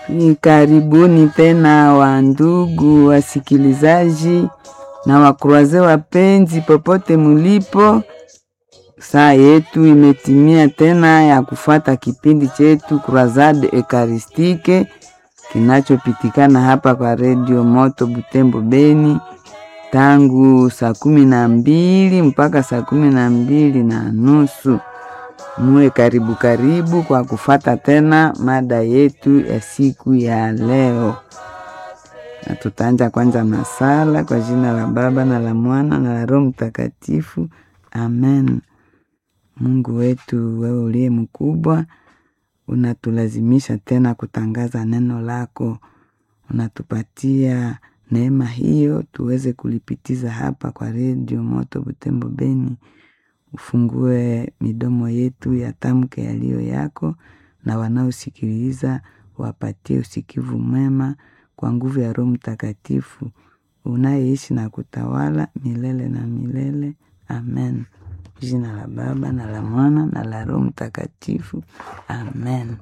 Karibuni tena wa ndugu wasikilizaji na wakruaze wapenzi, popote mulipo, saa yetu imetimia tena ya kufata kipindi chetu Croisade Ekaristike kinachopitikana hapa kwa redio Moto Butembo Beni tangu saa kumi na mbili mpaka saa kumi na mbili na nusu. Muwe karibu karibu kwa kufata tena mada yetu ya siku ya leo, na tutaanja kwanza masala kwa jina la Baba na la Mwana na la Roho Mtakatifu, amen. Mungu wetu, wewe uliye mkubwa, unatulazimisha tena kutangaza neno lako, unatupatia neema hiyo tuweze kulipitiza hapa kwa redio Moto Butembo Beni. Ufungue midomo yetu yatamke yaliyo yako, na wanaosikiliza wapatie usikivu mwema kwa nguvu ya Roho Mtakatifu unayeishi na kutawala milele na milele, amen. Jina la Baba na la Mwana na la Roho Mtakatifu, amen.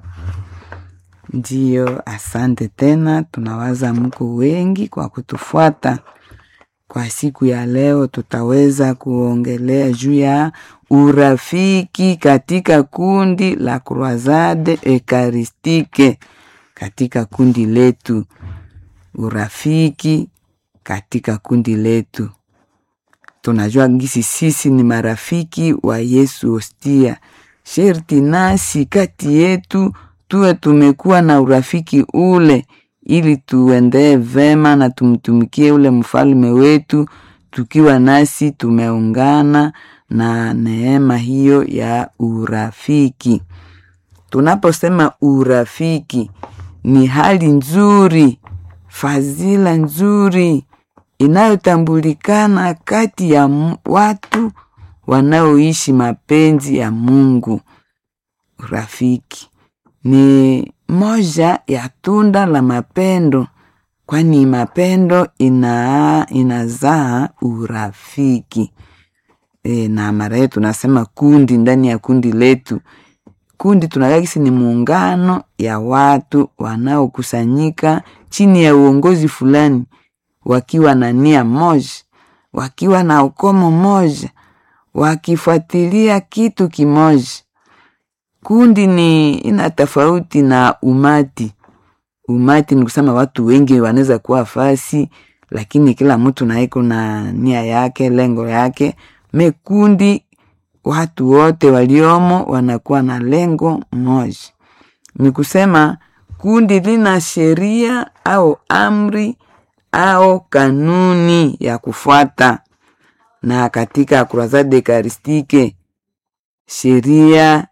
Ndiyo, asante tena. Tunawaza mko wengi kwa kutufuata. Kwa siku ya leo, tutaweza kuongelea juu ya urafiki katika kundi la Croisade Ekaristike, katika kundi letu. Urafiki katika kundi letu, tunajua gisi sisi ni marafiki wa Yesu Hostia. Sherti nasi kati yetu tuwe tumekuwa na urafiki ule ili tuendee vema na tumtumikie ule mfalme wetu, tukiwa nasi tumeungana na neema hiyo ya urafiki. Tunaposema urafiki, ni hali nzuri, fadhila nzuri inayotambulikana kati ya watu wanaoishi mapenzi ya Mungu. Urafiki ni moja ya tunda la mapendo, kwani mapendo ina inazaa urafiki. E, na mara yetu tunasema kundi, ndani ya kundi letu, kundi tunagakisi ni muungano ya watu wanaokusanyika chini ya uongozi fulani, wakiwa na nia moja, wakiwa na ukomo moja, wakifuatilia kitu kimoja. Kundi ni ina tofauti na umati. Umati ni kusema watu wengi wanaweza kuwa fasi, lakini kila mtu naiko na nia yake, lengo yake. Me kundi, watu wote waliomo wanakuwa na lengo moja. Ni kusema kundi lina sheria au amri au kanuni ya kufuata, na katika Croisade Ekaristike sheria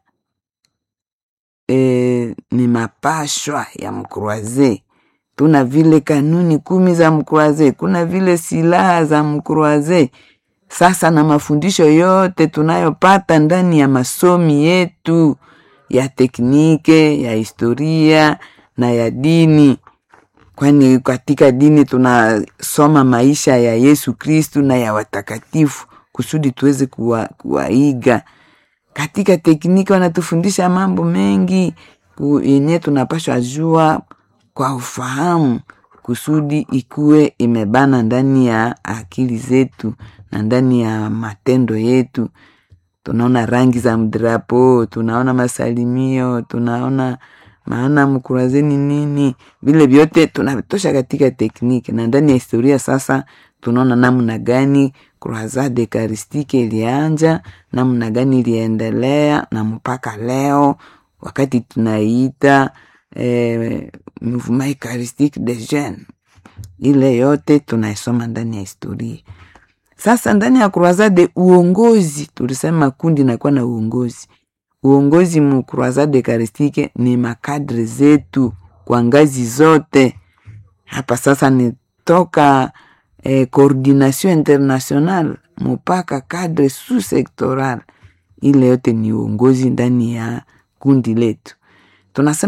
E, ni mapashwa ya mkruaze. Tuna vile kanuni kumi za mkruaze, kuna vile silaha za mkruaze. Sasa na mafundisho yote tunayopata ndani ya masomi yetu ya teknike, ya historia na ya dini, kwani katika dini tunasoma maisha ya Yesu Kristu na ya watakatifu kusudi tuweze kuwa, kuwaiga katika tekniki wanatufundisha mambo mengi yenye tunapashwa jua kwa ufahamu, kusudi ikuwe imebana ndani ya akili zetu na ndani ya matendo yetu. Tunaona rangi za mdrapo, tunaona masalimio, tunaona maana mkurazeni nini, vile vyote tunatosha katika tekniki na ndani ya historia. Sasa tunaona namna gani Croisade Ekaristike ilianja, namna gani iliendelea na mpaka leo wakati tunaiita eh, Mouvement Eucharistique des Jeunes. Ile yote tunaisoma ndani ya historia. Sasa ndani ya Croisade uongozi, tulisema kundi nakuwa na uongozi. Uongozi mu Croisade Ekaristike ni makadre zetu kwa ngazi zote. Hapa sasa ni toka eh, coordination international mpaka cadre sous sectoral, ile yote ni uongozi ndani ya kundi letu tunasema